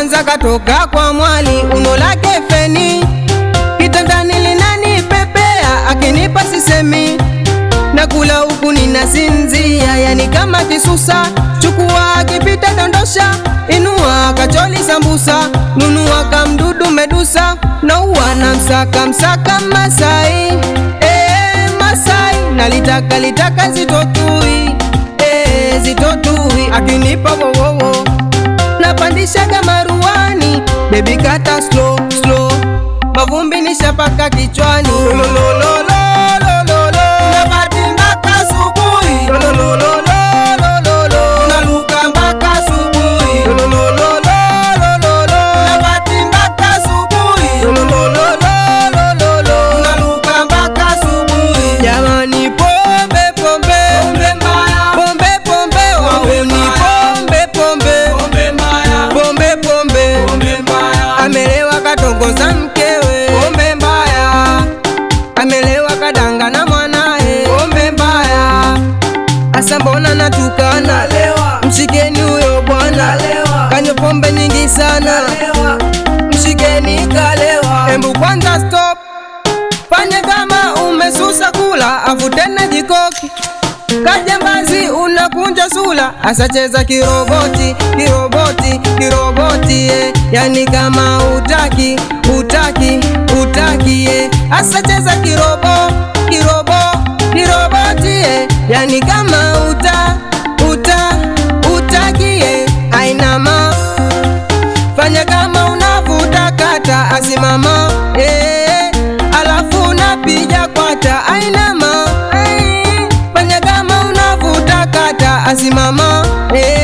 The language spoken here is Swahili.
kwanza katoka kwa mwali uno lake feni kitandani linani pepea akinipa sisemi nakula huku ninasinzia yani kama kisusa chukua akipita dondosha inua kacholi sambusa nunua kamdudu medusa naua na msaka msaka masai e, masai nalitaka litaka zitotui e, zitotui akinipa wowowo napandishaga maruani bebi kata slow slow mavumbi nishapaka kichwani Lololololololo. Napati mpaka asubuhi. Lololololololo. Naluka mpaka asubuhi. Lololololololo. Napati mpaka asubuhi. Lololololololo. Naluka mpaka asubuhi. Jamani pombe pombe pombe pombe wahuni pombe pombe pombe pombe amelewa katongoza mkewe pombe mbaya amelewa kadanga na mwanae pombe mbaya asa mbona natukana mshikeni huyo bwana kanywa pombe nyingi sana mshikeni kalewa embu kwanza stop fanye kama umesusa kula afu tena jikoki kajambazi unakunja sula asacheza kiroboti kiroboti kiroboti eh. yani kama utaki utaki utaki eh. asacheza kirobo kirobo kiroboti eh. yani kama uta uta utaki eh. ainama fanya kama unavuta kata asimama eh, alafu unapiga kwata ainama eh, fanya kama unavuta kata asimama eh,